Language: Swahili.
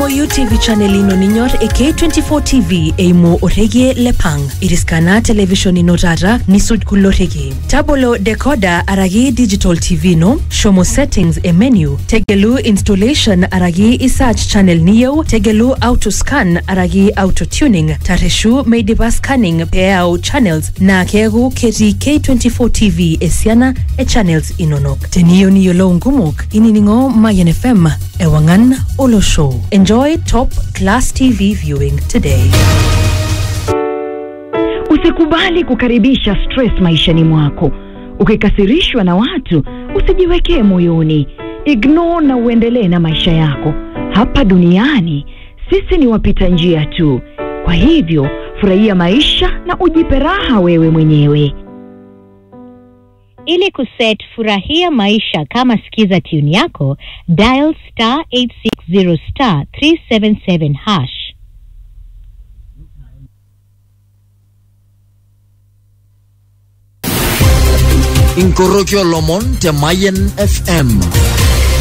tumoyu tv channel ino ninyor e k24 tv eimu orekie le pang iriskana television ino tata nisuj kulo rekie tabolo decoder araki digital tv ino shomo settings e menu tegelu installation araki isearch channel niyieu tegelu auto scan araki auto tuning tareshu meidipa scanning peeyau channels naa keeku ketii k24 tv esiana e channels inonok teniyieu niyiolou nkumok inining'o mayan fm ewang'an olosho enjoy top class tv viewing today Usikubali kukaribisha stress maishani mwako. Ukikasirishwa na watu, usijiwekee moyoni. Ignore na uendelee na maisha yako. Hapa duniani sisi ni wapita njia tu. Kwa hivyo, furahia maisha na ujipe raha wewe mwenyewe. Ili kuset furahia maisha kama skiza tune yako, dial star 860 star 377 hash. inkorokio lomon te Mayen FM